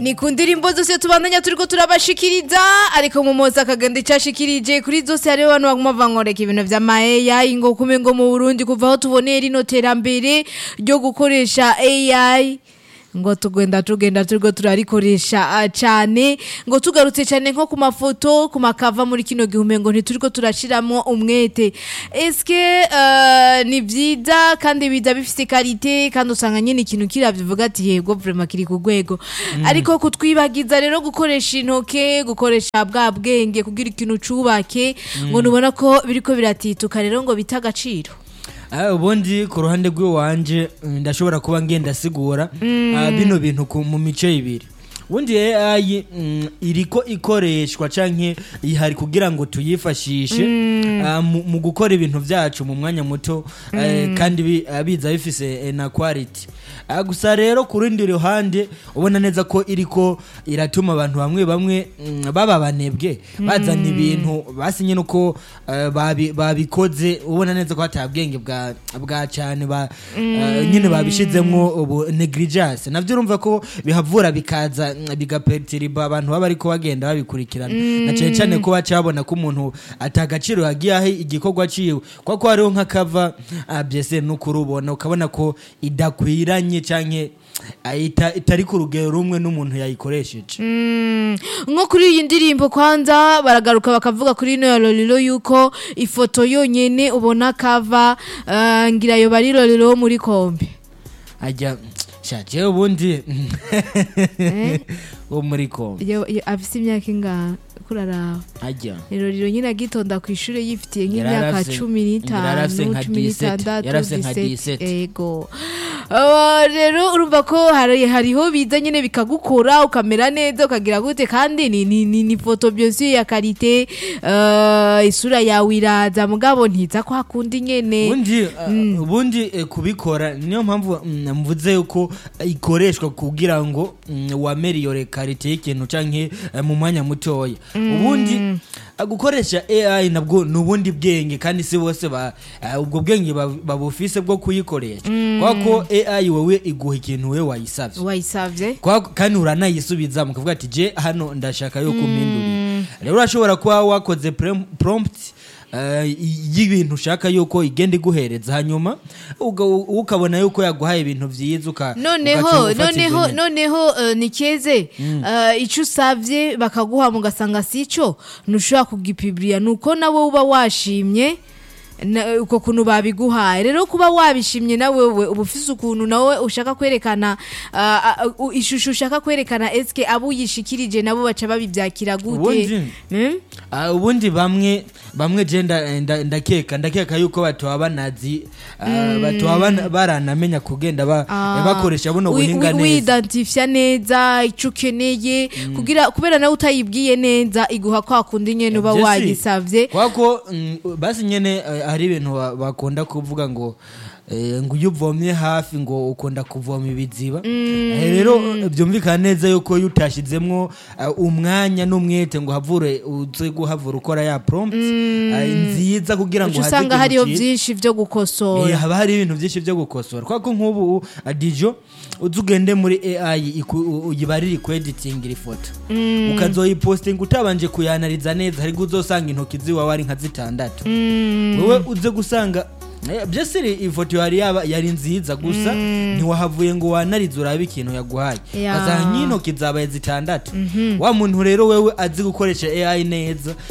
ni ku ndirimbo zose tubandanya turiko turabashikiriza ariko mumozi akagenda icashikirije kuri zose hariho abantu baguma bankoreka ibintu vy'ama ngo kume ngo mu burundi kuva aho tuboneye rino terambere ryo gukoresha ai ngo tugenda tugenda turiko turarikoresha ah, cane ngo tugarutse cane nko ku mafoto ku makava muri kino gihume ngo ntituriko turashiramwo umwete eske uh, ni vyiza kandi biza bifise karite kandi usanga nyene ikintu kiravye uvuga ati yego vraiment kiri ku rwego ariko kutwibagiza rero gukoresha intoke gukoresha bwa bwenge kugira ikintu cubake ngo nubona ko biriko biratituka rero ngo bita agaciro Ah, ubundi ku ruhande rw'iwanje mm, ndashobora kuba ngenda sigura ah, bino bintu ku- mu mice ibiri ubundi AI mm, iriko ikoreshwa canke ihari kugira ngo tuyifashishe ah, mu mu gukora ibintu vyacu mu mwanya muto eh, kandi bi- ah, biza bifise eh, na quality Ah, gusa rero ku rundi ruhande ubona neza ko iriko iratuma abantu bamwe bamwe mm, baba banebwe bazana ibintu basinye nuko eh, babi- babikoze ubona neza ko hata bwenge bwa bwa cyane ba eh, nyine babishizemwo ubu negligence navyo urumva ko bihavura bikaza mm, bigapertiriba abantu baba ariko bagenda babikurikirana na cyane cyane ko baca babona ko umuntu atagaciro yagiye aho igikorwa ciwe kwa ko hariho nk'akava ah, byese n'ukurubona ukabona ko idakwiranye canke ah, ita- itari ku rugero rumwe n'umuntu yayikoresheje Mm, nko kuri iyi ndirimbo kwanza baragaruka bakavuga kuri ino ya lolilo yuko ifoto yonyene ubona kava uh, ngira yo bari lolilo wo muri kombe ajya shaje ubundi wo muri kombe Yo- yo- afise imyaka ingana kuraraba ajya lolilo nyine agitonda ku ishuri yifitiye Yari nk'imyaka arafise- cumi yari arafise n'itanu nka cumi 17, n'itandatu yari arafise nka 17, 17. ego Uh, rero urumva ko hari- hariho biza nyine bikagukora ukamera neza ukagira gute kandi ni, ni, ni, ni foto byose ya karite uh, isura yawe iraza mugabo ntiza kwa kundi nyene ubundi uh, ubundi eh, kubikora niyo mpamvu mm, mvuze yuko eh, ikoreshwa kugira ngo mm, wameriyore karite y'ikintu canke eh, mu mwanya mutoya ubundi eh, gukoresha AI nabwo ni ubundi bwenge kandi si bose ba eh, ubwo bwenge bab- babufise bwo kuyikoresha kubera ko AI wewe iguha ikintu wewe wayisavye wayisavye Kwa- kandi uranayisubiza mukavuga ati je hano ndashaka yo kumpindurira rero urashobora kuba wakoze prem- prompt eh, y'ibintu ushaka yuko igenda iguhereza hanyuma uga- ukabona yuko yaguhaye ibintu vyiza uka- noneho ugaca ufata ivyo noneho nyene. noneho uh, nikeze uh, ico usavye bakaguha mugasanga sico ntushobora kugipibirira nuko nawe uba washimye na- uko kuntu babiguhaye rero kuba wabishimye na wewe uba ufise ukuntu nawe ushaka kwerekana uh, uh, ishusho ushaka kwerekana eske abo uyishikirije nabo baca babivyakira gute Ubundi- Hmm? Ah, ubundi bamwe bamwe je nda- nda- ndakeka ndakeka yuko batoba banazi ah, batoba bana- baranamenya kugenda ba- Ah, bakoresha buno wi- buhinga wi- neza widantifya neza icyo ukeneye kugira kubera nawe utayibwiye neza iguha kwa kundi nyene uba Jesse, wagisavye kwako mm, basi nyene eh, hari ibintu ba- bakunda kuvuga ngo eh, ngo iyo uvomye hafi ngo ukunda kuvoma ibiziba Eh, rero eh, byumvikana neza yuko iyo utashizemwo eh, umwanya n'umwete ngo havure uze guhavura ukora ya prompt eh, nziza kugira ngo uca haze usanga ikintu hariho cyiza. byinshi vyo Eh, gukosora haba hari ibintu byinshi byo gukosora kwako nk'ubu uh, dijo uzi ugende muri ai iku- u- uyibarire kweditingira ifoto ukazoyipostinga utabanje kuyanariza neza ariko uzosanga intoki ziwawe ari nka zitandatu wowe uze gusanga eh, byose iri- ifoto yari yaba yari nziza gusa ntiwahavuye ngo wanarize urabe ikintu yaguhaye Ya. bazanga nk'intoki zabaye zitandatu wa muntu rero wewe azi gukoresha ai neza